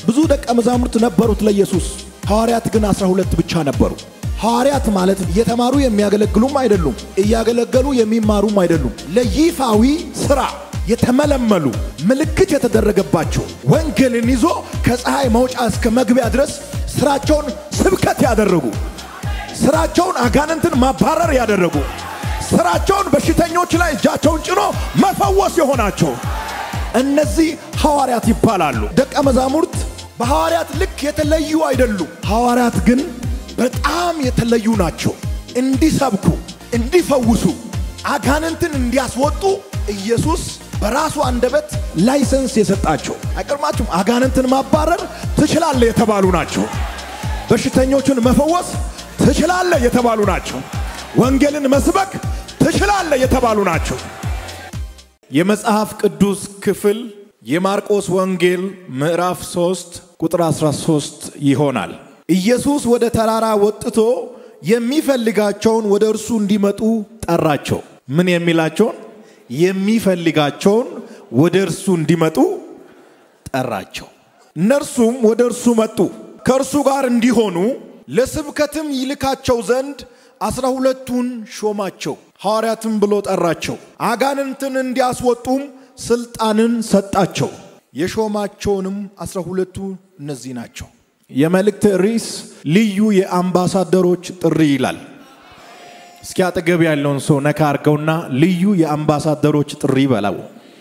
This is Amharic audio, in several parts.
ብዙ ደቀ መዛሙርት ነበሩት ለኢየሱስ። ሐዋርያት ግን አስራ ሁለት ብቻ ነበሩ። ሐዋርያት ማለት እየተማሩ የሚያገለግሉም አይደሉም፣ እያገለገሉ የሚማሩም አይደሉም። ለይፋዊ ሥራ የተመለመሉ ምልክት የተደረገባቸው ወንጌልን ይዞ ከፀሐይ መውጫ እስከ መግቢያ ድረስ ስራቸውን ስብከት ያደረጉ ስራቸውን አጋንንትን ማባረር ያደረጉ ስራቸውን በሽተኞች ላይ እጃቸውን ጭኖ መፈወስ የሆናቸው እነዚህ ሐዋርያት ይባላሉ። ደቀ መዛሙርት በሐዋርያት ልክ የተለዩ አይደሉም። ሐዋርያት ግን በጣም የተለዩ ናቸው። እንዲሰብኩ፣ እንዲፈውሱ፣ አጋንንትን እንዲያስወጡ ኢየሱስ በራሱ አንደበት ላይሰንስ የሰጣቸው አይቀርማችሁም። አጋንንትን ማባረር ትችላለህ የተባሉ ናቸው። በሽተኞችን መፈወስ ትችላለህ የተባሉ ናቸው። ወንጌልን መስበክ ትችላለህ የተባሉ ናቸው። የመጽሐፍ ቅዱስ ክፍል የማርቆስ ወንጌል ምዕራፍ 3 ቁጥር 13 ይሆናል። ኢየሱስ ወደ ተራራ ወጥቶ የሚፈልጋቸውን ወደ እርሱ እንዲመጡ ጠራቸው። ምን የሚላቸውን? የሚፈልጋቸውን ወደ እርሱ እንዲመጡ ጠራቸው። እነርሱም ወደ እርሱ መጡ። ከእርሱ ጋር እንዲሆኑ ለስብከትም ይልካቸው ዘንድ አስራ ሁለቱን ሾማቸው። ሐዋርያትም ብሎ ጠራቸው። አጋንንትን እንዲያስወጡም ስልጣንን ሰጣቸው። የሾማቸውንም አስራ ሁለቱ እነዚህ ናቸው። የመልእክት ርዕስ ልዩ የአምባሳደሮች ጥሪ ይላል። እስኪ አጠገብ ያለውን ሰው ነካ አርገውና ልዩ የአምባሳደሮች ጥሪ በለው።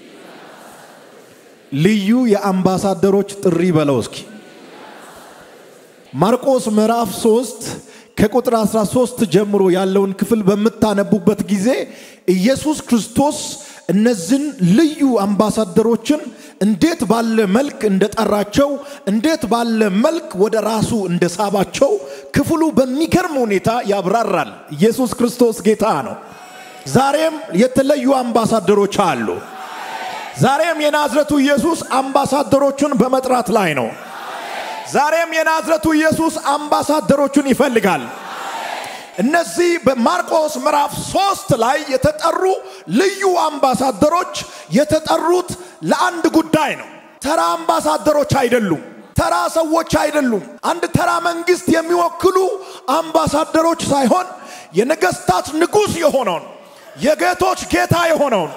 ልዩ የአምባሳደሮች ጥሪ በለው እስኪ ማርቆስ ምዕራፍ 3 ከቁጥር 13 ጀምሮ ያለውን ክፍል በምታነቡበት ጊዜ ኢየሱስ ክርስቶስ እነዚህን ልዩ አምባሳደሮችን እንዴት ባለ መልክ እንደጠራቸው፣ እንዴት ባለ መልክ ወደ ራሱ እንደሳባቸው ክፍሉ በሚገርም ሁኔታ ያብራራል። ኢየሱስ ክርስቶስ ጌታ ነው። ዛሬም የተለዩ አምባሳደሮች አሉ። ዛሬም የናዝረቱ ኢየሱስ አምባሳደሮቹን በመጥራት ላይ ነው። ዛሬም የናዝረቱ ኢየሱስ አምባሳደሮቹን ይፈልጋል። እነዚህ በማርቆስ ምዕራፍ ሶስት ላይ የተጠሩ ልዩ አምባሳደሮች የተጠሩት ለአንድ ጉዳይ ነው። ተራ አምባሳደሮች አይደሉም። ተራ ሰዎች አይደሉም። አንድ ተራ መንግስት የሚወክሉ አምባሳደሮች ሳይሆን የነገስታት ንጉሥ የሆነውን የጌቶች ጌታ የሆነውን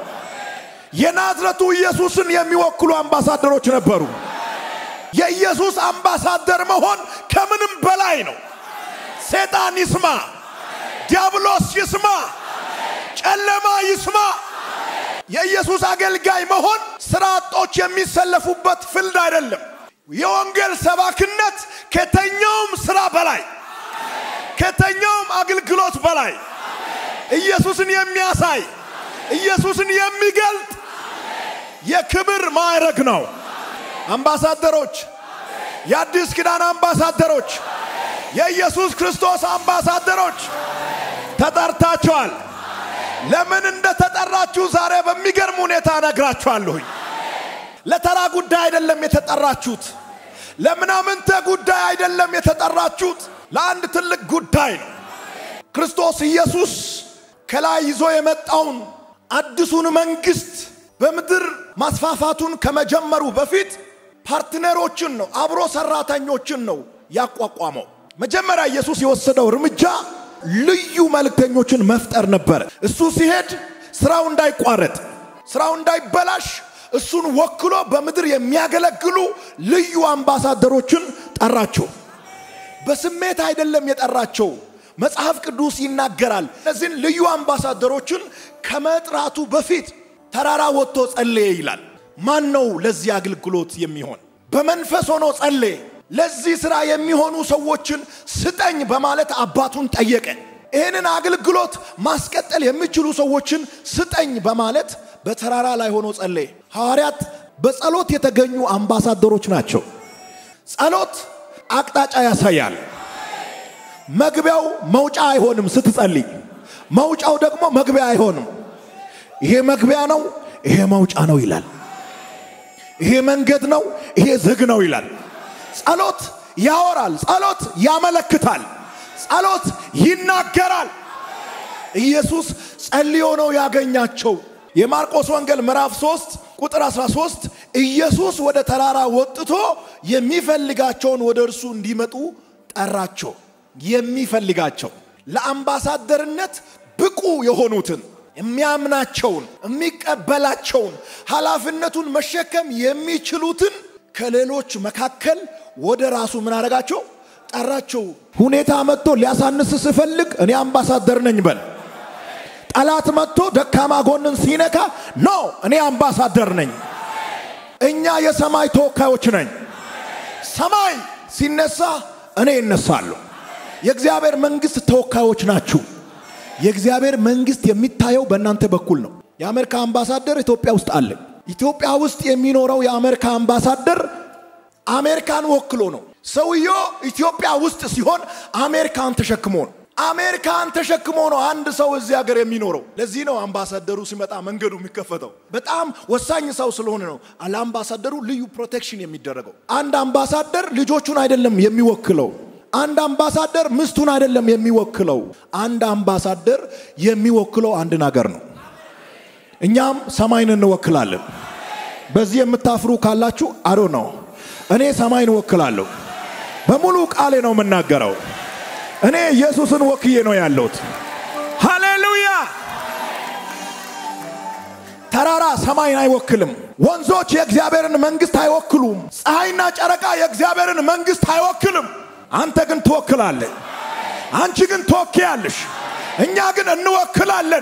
የናዝረቱ ኢየሱስን የሚወክሉ አምባሳደሮች ነበሩ። የኢየሱስ አምባሳደር መሆን ከምንም በላይ ነው። ሰይጣን ይስማ፣ ዲያብሎስ ይስማ፣ ጨለማ ይስማ። የኢየሱስ አገልጋይ መሆን ስራ አጦች የሚሰለፉበት ፍልድ አይደለም። የወንጌል ሰባክነት ከተኛውም ስራ በላይ ከተኛውም አገልግሎት በላይ ኢየሱስን የሚያሳይ ኢየሱስን የሚገልጥ የክብር ማዕረግ ነው። አምባሳደሮች፣ የአዲስ ኪዳን አምባሳደሮች፣ የኢየሱስ ክርስቶስ አምባሳደሮች ተጠርታችኋል። ለምን እንደተጠራችሁ ዛሬ በሚገርም ሁኔታ እነግራችኋለሁኝ። ለተራ ጉዳይ አይደለም የተጠራችሁት። ለምናምንተ ጉዳይ አይደለም የተጠራችሁት። ለአንድ ትልቅ ጉዳይ ነው። ክርስቶስ ኢየሱስ ከላይ ይዞ የመጣውን አዲሱን መንግስት በምድር ማስፋፋቱን ከመጀመሩ በፊት ፓርትነሮችን ነው፣ አብሮ ሰራተኞችን ነው ያቋቋመው። መጀመሪያ ኢየሱስ የወሰደው እርምጃ ልዩ መልእክተኞችን መፍጠር ነበር። እሱ ሲሄድ ስራው እንዳይቋረጥ፣ ስራው እንዳይበላሽ እሱን ወክሎ በምድር የሚያገለግሉ ልዩ አምባሳደሮችን ጠራቸው። በስሜት አይደለም የጠራቸው። መጽሐፍ ቅዱስ ይናገራል። እነዚህን ልዩ አምባሳደሮችን ከመጥራቱ በፊት ተራራ ወጥቶ ጸለየ ይላል። ማን ነው ለዚህ አገልግሎት የሚሆን? በመንፈስ ሆኖ ጸለየ። ለዚህ ስራ የሚሆኑ ሰዎችን ስጠኝ በማለት አባቱን ጠየቀ። ይህንን አገልግሎት ማስቀጠል የሚችሉ ሰዎችን ስጠኝ በማለት በተራራ ላይ ሆኖ ጸለየ። ሐዋርያት በጸሎት የተገኙ አምባሳደሮች ናቸው። ጸሎት አቅጣጫ ያሳያል። መግቢያው መውጫ አይሆንም ስትጸልይ፣ መውጫው ደግሞ መግቢያ አይሆንም። ይሄ መግቢያ ነው፣ ይሄ መውጫ ነው ይላል። ይሄ መንገድ ነው፣ ይሄ ዝግ ነው ይላል። ጸሎት ያወራል፣ ጸሎት ያመለክታል፣ ጸሎት ይናገራል። ኢየሱስ ጸልዮ ነው ያገኛቸው። የማርቆስ ወንጌል ምዕራፍ 3 ቁጥር 13 ኢየሱስ ወደ ተራራ ወጥቶ የሚፈልጋቸውን ወደ እርሱ እንዲመጡ ጠራቸው። የሚፈልጋቸው ለአምባሳደርነት ብቁ የሆኑትን የሚያምናቸውን፣ የሚቀበላቸውን፣ ኃላፊነቱን መሸከም የሚችሉትን ከሌሎች መካከል ወደ ራሱ ምን አደረጋቸው? ጠራቸው። ሁኔታ መጥቶ ሊያሳንስ ስፈልግ እኔ አምባሳደር ነኝ በል። ጠላት መጥቶ ደካማ ጎንን ሲነካ ኖ እኔ አምባሳደር ነኝ። እኛ የሰማይ ተወካዮች ነኝ። ሰማይ ሲነሳ እኔ እነሳለሁ። የእግዚአብሔር መንግስት ተወካዮች ናችሁ። የእግዚአብሔር መንግስት የሚታየው በእናንተ በኩል ነው። የአሜሪካ አምባሳደር ኢትዮጵያ ውስጥ አለ። ኢትዮጵያ ውስጥ የሚኖረው የአሜሪካ አምባሳደር አሜሪካን ወክሎ ነው። ሰውየው ኢትዮጵያ ውስጥ ሲሆን አሜሪካን ተሸክሞ ነው። አሜሪካን ተሸክሞ ነው አንድ ሰው እዚህ ሀገር የሚኖረው። ለዚህ ነው አምባሳደሩ ሲመጣ መንገዱ የሚከፈተው። በጣም ወሳኝ ሰው ስለሆነ ነው ለአምባሳደሩ ልዩ ፕሮቴክሽን የሚደረገው። አንድ አምባሳደር ልጆቹን አይደለም የሚወክለው። አንድ አምባሳደር ምስቱን አይደለም የሚወክለው። አንድ አምባሳደር የሚወክለው አንድን ሀገር ነው። እኛም ሰማይን እንወክላለን። በዚህ የምታፍሩ ካላችሁ አዶ ነው። እኔ ሰማይን እወክላለሁ። በሙሉ ቃሌ ነው የምናገረው። እኔ ኢየሱስን ወክዬ ነው ያለሁት። ሃሌሉያ! ተራራ ሰማይን አይወክልም። ወንዞች የእግዚአብሔርን መንግስት አይወክሉም። ፀሐይና ጨረቃ የእግዚአብሔርን መንግስት አይወክልም። አንተ ግን ትወክላለህ። አንቺ ግን ትወክያለሽ። እኛ ግን እንወክላለን።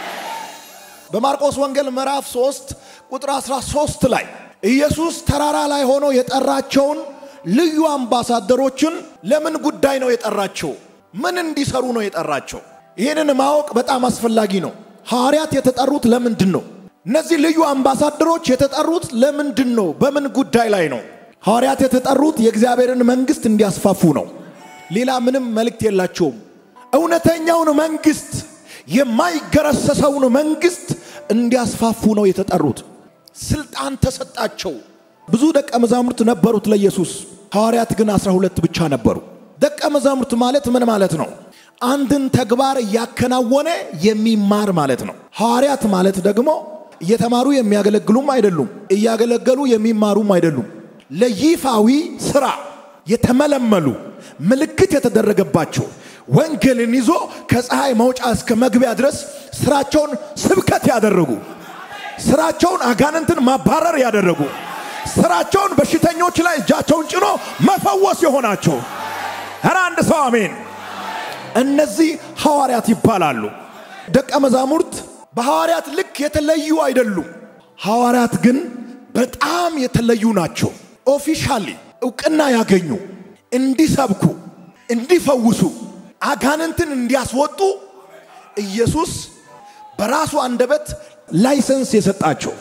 በማርቆስ ወንጌል ምዕራፍ 3 ቁጥር 13 ላይ ኢየሱስ ተራራ ላይ ሆኖ የጠራቸውን ልዩ አምባሳደሮችን ለምን ጉዳይ ነው የጠራቸው? ምን እንዲሰሩ ነው የጠራቸው? ይህንን ማወቅ በጣም አስፈላጊ ነው። ሐዋርያት የተጠሩት ለምንድን ነው? እነዚህ ልዩ አምባሳደሮች የተጠሩት ለምንድን ነው? በምን ጉዳይ ላይ ነው? ሐዋርያት የተጠሩት የእግዚአብሔርን መንግስት እንዲያስፋፉ ነው። ሌላ ምንም መልእክት የላቸውም። እውነተኛውን መንግስት የማይገረሰሰውን መንግስት እንዲያስፋፉ ነው የተጠሩት። ስልጣን ተሰጣቸው። ብዙ ደቀ መዛሙርት ነበሩት ለኢየሱስ። ሐዋርያት ግን አስራ ሁለት ብቻ ነበሩ። ደቀ መዛሙርት ማለት ምን ማለት ነው? አንድን ተግባር እያከናወነ የሚማር ማለት ነው። ሐዋርያት ማለት ደግሞ እየተማሩ የሚያገለግሉም አይደሉም፣ እያገለገሉ የሚማሩም አይደሉም። ለይፋዊ ስራ የተመለመሉ ምልክት የተደረገባቸው ወንጌልን ይዞ ከፀሐይ መውጫ እስከ መግቢያ ድረስ ስራቸውን ስብከት ያደረጉ ስራቸውን አጋንንትን ማባረር ያደረጉ ስራቸውን በሽተኞች ላይ እጃቸውን ጭኖ መፈወስ የሆናቸው ኧረ አንድ ሰው አሜን። እነዚህ ሐዋርያት ይባላሉ። ደቀ መዛሙርት በሐዋርያት ልክ የተለዩ አይደሉም። ሐዋርያት ግን በጣም የተለዩ ናቸው። ኦፊሻሊ እውቅና ያገኙ እንዲሰብኩ፣ እንዲፈውሱ፣ አጋንንትን እንዲያስወጡ ኢየሱስ በራሱ አንደበት ላይሰንስ የሰጣቸው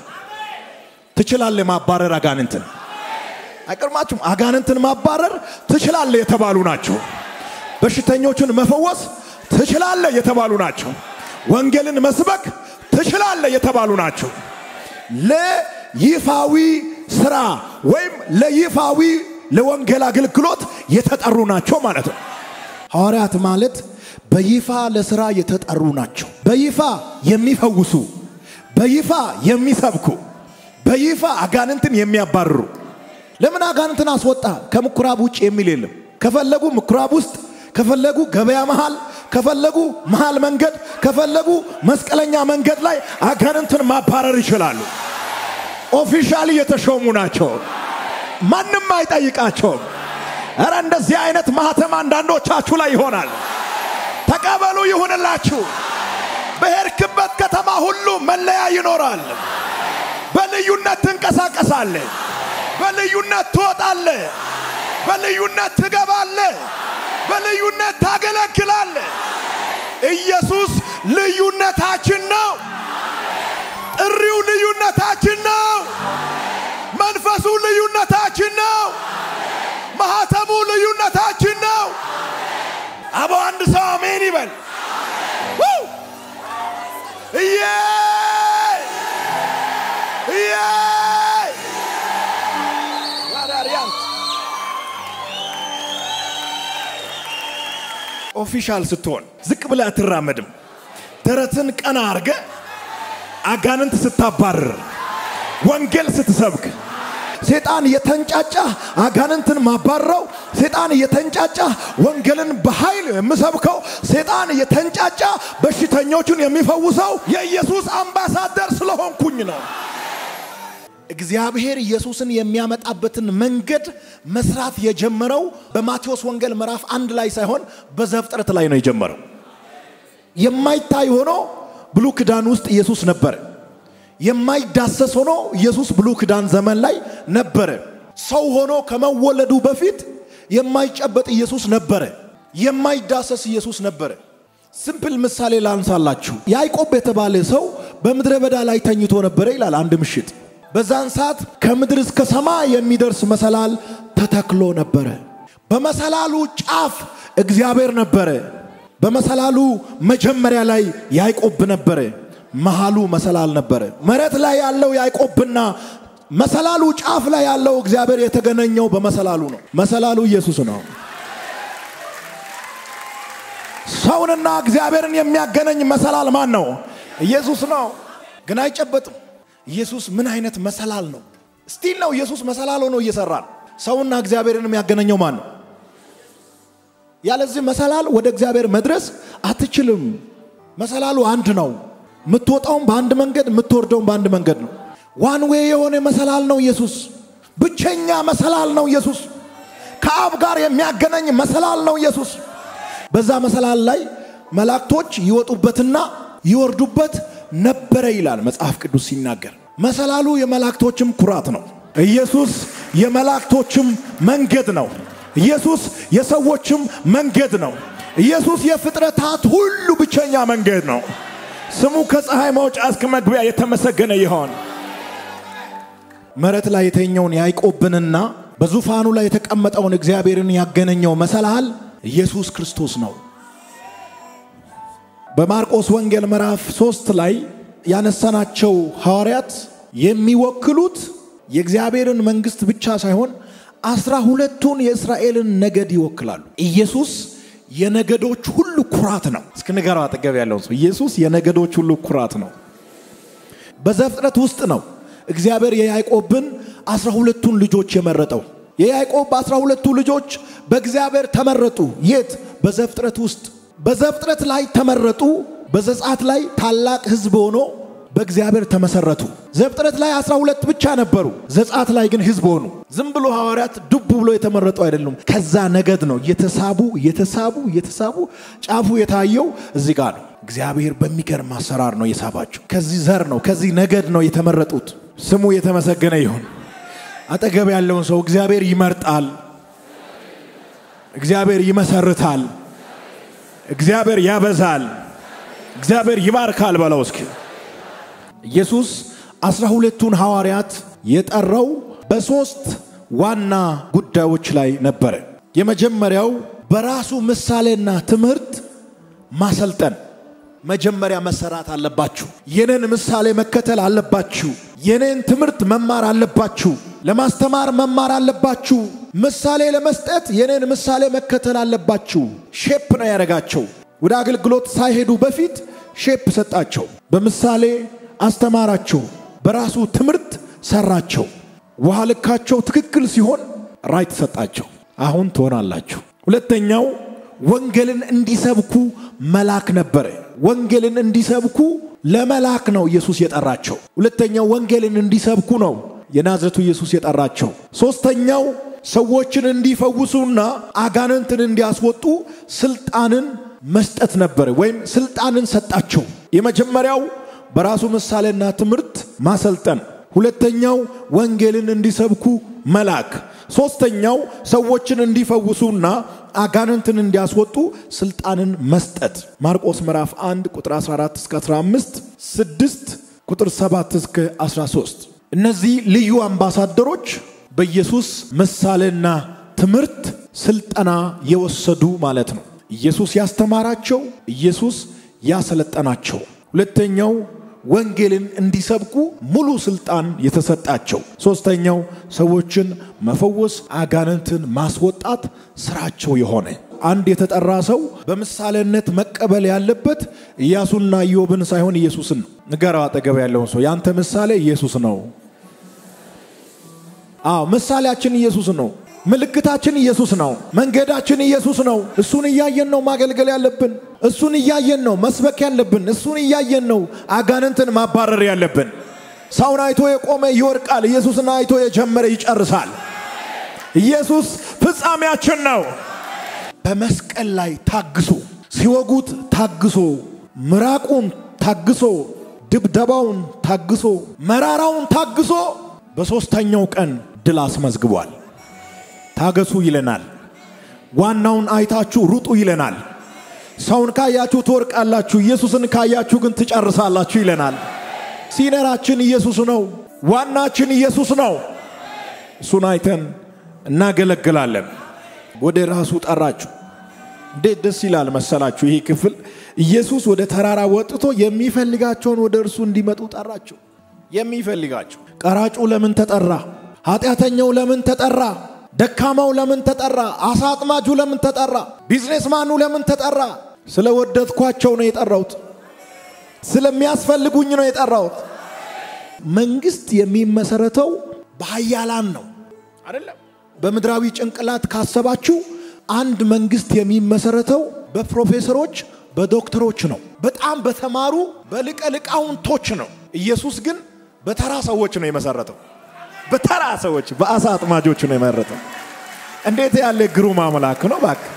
ትችላለህ ማባረር አጋንንትን አይቀርማችሁም። አጋንንትን ማባረር ትችላለህ የተባሉ ናቸው። በሽተኞችን መፈወስ ትችላለህ የተባሉ ናቸው። ወንጌልን መስበክ ትችላለህ የተባሉ ናቸው። ለይፋዊ ስራ ወይም ለይፋዊ ለወንጌል አገልግሎት የተጠሩ ናቸው ማለት ነው። ሐዋርያት ማለት በይፋ ለስራ የተጠሩ ናቸው። በይፋ የሚፈውሱ፣ በይፋ የሚሰብኩ፣ በይፋ አጋንንትን የሚያባርሩ። ለምን አጋንንትን አስወጣ ከምኩራብ ውጭ የሚል የለም። ከፈለጉ ምኩራብ ውስጥ፣ ከፈለጉ ገበያ መሃል፣ ከፈለጉ መሃል መንገድ፣ ከፈለጉ መስቀለኛ መንገድ ላይ አጋንንትን ማባረር ይችላሉ። ኦፊሻሊ የተሾሙ ናቸው። ማንም አይጠይቃቸውም። እረ እንደዚህ አይነት ማህተም አንዳንዶቻችሁ ላይ ይሆናል። ተቀበሉ፣ ይሁንላችሁ። በሄድክበት ከተማ ሁሉ መለያ ይኖራል። በልዩነት ትንቀሳቀሳለህ። በልዩነት ትወጣለህ። በልዩነት ትገባለህ። በልዩነት ታገለግላለህ። ኢየሱስ ልዩነታችን ነው። ጥሪው ልዩነታችን ነው። መንፈሱ ልዩነታችን ነው። ማህተሙ ልዩነታችን ነው። አቦ አንድ ሰው አሜን ይበል። እየ እየ ዋዳሪያንት ኦፊሻል ስትሆን ዝቅ ብለህ አትራመድም። ደረትን ቀና አርገ አጋንንት ስታባርር ወንጌል ስትሰብክ ሴጣን እየተንጫጫ አጋንንትን ማባረው፣ ሴጣን እየተንጫጫ ወንጌልን በኃይል የምሰብከው፣ ሴጣን እየተንጫጫ በሽተኞቹን የሚፈውሰው የኢየሱስ አምባሳደር ስለሆንኩኝ ነው። እግዚአብሔር ኢየሱስን የሚያመጣበትን መንገድ መስራት የጀመረው በማቴዎስ ወንጌል ምዕራፍ አንድ ላይ ሳይሆን በዘፍጥረት ላይ ነው የጀመረው። የማይታይ ሆኖ ብሉይ ኪዳን ውስጥ ኢየሱስ ነበረ። የማይዳሰስ ሆኖ ኢየሱስ ብሉይ ኪዳን ዘመን ላይ ነበረ። ሰው ሆኖ ከመወለዱ በፊት የማይጨበጥ ኢየሱስ ነበረ። የማይዳሰስ ኢየሱስ ነበረ። ሲምፕል ምሳሌ ላንሳላችሁ። ያዕቆብ የተባለ ሰው በምድረ በዳ ላይ ተኝቶ ነበረ ይላል አንድ ምሽት። በዛን ሰዓት ከምድር እስከ ሰማይ የሚደርስ መሰላል ተተክሎ ነበረ። በመሰላሉ ጫፍ እግዚአብሔር ነበረ። በመሰላሉ መጀመሪያ ላይ ያዕቆብ ነበረ። መሃሉ መሰላል ነበረ። መሬት ላይ ያለው ያዕቆብና መሰላሉ ጫፍ ላይ ያለው እግዚአብሔር የተገናኘው በመሰላሉ ነው። መሰላሉ ኢየሱስ ነው። ሰውንና እግዚአብሔርን የሚያገናኝ መሰላል ማን ነው? ኢየሱስ ነው። ግን አይጨበጥም። ኢየሱስ ምን አይነት መሰላል ነው? ስቲል ነው ኢየሱስ መሰላል ሆኖ እየሰራ ነው። ሰውና እግዚአብሔርን የሚያገናኘው ማን ነው? ያለዚህ መሰላል ወደ እግዚአብሔር መድረስ አትችልም። መሰላሉ አንድ ነው። የምትወጣውም በአንድ መንገድ የምትወርደውም በአንድ መንገድ ነው። ዋን ዌይ የሆነ መሰላል ነው ኢየሱስ። ብቸኛ መሰላል ነው ኢየሱስ። ከአብ ጋር የሚያገናኝ መሰላል ነው ኢየሱስ። በዛ መሰላል ላይ መላእክቶች ይወጡበትና ይወርዱበት ነበረ ይላል መጽሐፍ ቅዱስ ሲናገር። መሰላሉ የመላእክቶችም ኩራት ነው። ኢየሱስ የመላእክቶችም መንገድ ነው። ኢየሱስ የሰዎችም መንገድ ነው። ኢየሱስ የፍጥረታት ሁሉ ብቸኛ መንገድ ነው። ስሙ ከፀሐይ መውጫ እስከ መግቢያ የተመሰገነ ይሆን። መሬት ላይ የተኛውን ያዕቆብንና በዙፋኑ ላይ የተቀመጠውን እግዚአብሔርን ያገናኘው መሰላል ኢየሱስ ክርስቶስ ነው። በማርቆስ ወንጌል ምዕራፍ ሶስት ላይ ያነሳናቸው ሐዋርያት የሚወክሉት የእግዚአብሔርን መንግሥት ብቻ ሳይሆን አስራ ሁለቱን የእስራኤልን ነገድ ይወክላሉ። ኢየሱስ የነገዶች ሁሉ ኩራት ነው። እስኪ ንገረው አጠገብ ያለውን ሰው ኢየሱስ የነገዶች ሁሉ ኩራት ነው። በዘፍጥረት ውስጥ ነው እግዚአብሔር የያዕቆብን አስራ ሁለቱን ልጆች የመረጠው። የያዕቆብ አስራ ሁለቱ ልጆች በእግዚአብሔር ተመረጡ። የት? በዘፍጥረት ውስጥ። በዘፍጥረት ላይ ተመረጡ። በዘጸአት ላይ ታላቅ ሕዝብ ሆኖ በእግዚአብሔር ተመሰረቱ። ዘፍጥረት ላይ አስራ ሁለት ብቻ ነበሩ። ዘጸአት ላይ ግን ሕዝብ ሆኑ። ዝም ብሎ ሐዋርያት ዱብ ብሎ የተመረጡ አይደሉም። ከዛ ነገድ ነው እየተሳቡ እየተሳቡ እየተሳቡ ጫፉ የታየው እዚህ ጋር ነው። እግዚአብሔር በሚገርም አሰራር ነው የሳባቸው። ከዚህ ዘር ነው ከዚህ ነገድ ነው የተመረጡት። ስሙ የተመሰገነ ይሁን። አጠገብ ያለውን ሰው እግዚአብሔር ይመርጣል፣ እግዚአብሔር ይመሰርታል፣ እግዚአብሔር ያበዛል፣ እግዚአብሔር ይባርካል በለው እስኪ። ኢየሱስ አስራ ሁለቱን ሐዋርያት የጠራው በሦስት ዋና ጉዳዮች ላይ ነበረ። የመጀመሪያው በራሱ ምሳሌና ትምህርት ማሰልጠን መጀመሪያ መሰራት አለባችሁ። የኔን ምሳሌ መከተል አለባችሁ። የኔን ትምህርት መማር አለባችሁ። ለማስተማር መማር አለባችሁ። ምሳሌ ለመስጠት የኔን ምሳሌ መከተል አለባችሁ። ሼፕ ነው ያደረጋቸው። ወደ አገልግሎት ሳይሄዱ በፊት ሼፕ ሰጣቸው። በምሳሌ አስተማራቸው። በራሱ ትምህርት ሰራቸው። ውሃ ልካቸው ትክክል ሲሆን ራይት ሰጣቸው። አሁን ትሆናላችሁ። ሁለተኛው ወንጌልን እንዲሰብኩ መላክ ነበረ። ወንጌልን እንዲሰብኩ ለመላክ ነው ኢየሱስ የጠራቸው። ሁለተኛው ወንጌልን እንዲሰብኩ ነው የናዝረቱ ኢየሱስ የጠራቸው። ሶስተኛው ሰዎችን እንዲፈውሱና አጋንንትን እንዲያስወጡ ስልጣንን መስጠት ነበረ፣ ወይም ስልጣንን ሰጣቸው። የመጀመሪያው በራሱ ምሳሌና ትምህርት ማሰልጠን፣ ሁለተኛው ወንጌልን እንዲሰብኩ መላክ፣ ሶስተኛው ሰዎችን እንዲፈውሱና አጋንንትን እንዲያስወጡ ስልጣንን መስጠት። ማርቆስ ምዕራፍ 1 ቁጥር 14 እስከ 15፣ 6 ቁጥር 7 እስከ 13። እነዚህ ልዩ አምባሳደሮች በኢየሱስ ምሳሌና ትምህርት ስልጠና የወሰዱ ማለት ነው። ኢየሱስ ያስተማራቸው፣ ኢየሱስ ያሰለጠናቸው። ሁለተኛው ወንጌልን እንዲሰብኩ ሙሉ ስልጣን የተሰጣቸው። ሶስተኛው ሰዎችን መፈወስ፣ አጋንንትን ማስወጣት ስራቸው የሆነ አንድ የተጠራ ሰው በምሳሌነት መቀበል ያለበት ኢያሱና ኢዮብን ሳይሆን ኢየሱስን ነው። ንገረው አጠገብ ያለውን ሰው ያንተ ምሳሌ ኢየሱስ ነው። አዎ ምሳሌያችን ኢየሱስ ነው። ምልክታችን ኢየሱስ ነው። መንገዳችን ኢየሱስ ነው። እሱን እያየን ነው ማገልገል ያለብን። እሱን እያየን ነው መስበክ ያለብን። እሱን እያየን ነው አጋንንትን ማባረር ያለብን። ሰውን አይቶ የቆመ ይወድቃል። ኢየሱስን አይቶ የጀመረ ይጨርሳል። ኢየሱስ ፍጻሜያችን ነው። በመስቀል ላይ ታግሶ ሲወጉት ታግሶ ምራቁን ታግሶ ድብደባውን ታግሶ መራራውን ታግሶ በሦስተኛው ቀን ድል አስመዝግቧል። ታገሱ ይለናል። ዋናውን አይታችሁ ሩጡ ይለናል። ሰውን ካያችሁ ትወርቃላችሁ፣ ኢየሱስን ካያችሁ ግን ትጨርሳላችሁ ይለናል። ሲነራችን ኢየሱስ ነው። ዋናችን ኢየሱስ ነው። እሱን አይተን እናገለግላለን። ወደ ራሱ ጠራችሁ። እንዴት ደስ ይላል መሰላችሁ! ይህ ክፍል ኢየሱስ ወደ ተራራ ወጥቶ የሚፈልጋቸውን ወደ እርሱ እንዲመጡ ጠራቸው። የሚፈልጋቸው ቀራጩ ለምን ተጠራ? ኃጢአተኛው ለምን ተጠራ? ደካማው ለምን ተጠራ? አሳ አጥማጁ ለምን ተጠራ? ቢዝኔስማኑ ለምን ተጠራ? ስለወደድኳቸው ነው የጠራሁት። ስለሚያስፈልጉኝ ነው የጠራሁት። መንግስት የሚመሰረተው በሀያላን ነው አይደለም። በምድራዊ ጭንቅላት ካሰባችሁ አንድ መንግስት የሚመሰረተው በፕሮፌሰሮች በዶክተሮች ነው። በጣም በተማሩ በሊቀ ሊቃውንቶች ነው። ኢየሱስ ግን በተራ ሰዎች ነው የመሰረተው። በተራ ሰዎች በአሳ አጥማጆች ነው የመረጠው። እንዴት ያለ ግሩም አምላክ ነው! እባክህ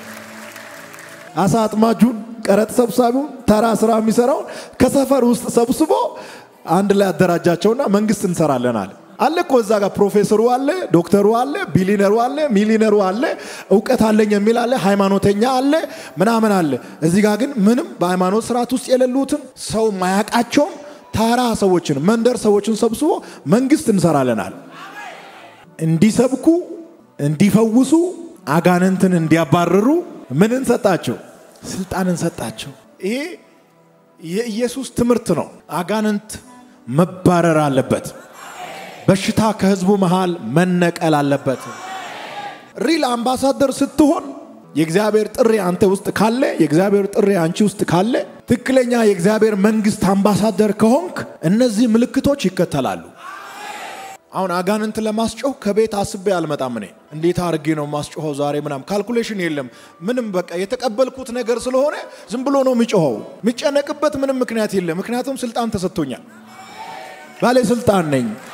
አሳ አጥማጁን፣ ቀረጥ ሰብሳቢውን፣ ተራ ስራ የሚሰራውን ከሰፈር ውስጥ ሰብስቦ አንድ ላይ አደራጃቸውና መንግስት እንሰራለን አለ። አለ እኮ እዛ ጋር ፕሮፌሰሩ አለ፣ ዶክተሩ አለ፣ ቢሊነሩ አለ፣ ሚሊነሩ አለ፣ እውቀት አለኝ የሚል አለ፣ ሃይማኖተኛ አለ፣ ምናምን አለ። እዚህ ጋር ግን ምንም በሃይማኖት ስርዓት ውስጥ የሌሉትን ሰው ማያቃቸውን ታራ ሰዎችን መንደር ሰዎችን ሰብስቦ መንግስት እንሰራለናል። እንዲሰብኩ፣ እንዲፈውሱ፣ አጋንንትን እንዲያባርሩ ምንን ሰጣቸው? ስልጣንን ሰጣቸው። ይሄ የኢየሱስ ትምህርት ነው። አጋንንት መባረር አለበት። በሽታ ከህዝቡ መሃል መነቀል አለበት። ሪል አምባሳደር ስትሆን የእግዚአብሔር ጥሪ አንተ ውስጥ ካለ፣ የእግዚአብሔር ጥሪ አንቺ ውስጥ ካለ፣ ትክክለኛ የእግዚአብሔር መንግስት አምባሳደር ከሆንክ እነዚህ ምልክቶች ይከተላሉ። አሁን አጋንንት ለማስጮህ ከቤት አስቤ አልመጣም። እኔ እንዴት አድርጌ ነው ማስጮኸው ዛሬ ምናምን ካልኩሌሽን የለም ምንም። በቃ የተቀበልኩት ነገር ስለሆነ ዝም ብሎ ነው የሚጮኸው። የሚጨነቅበት ምንም ምክንያት የለም። ምክንያቱም ስልጣን ተሰጥቶኛል። ባለስልጣን ነኝ።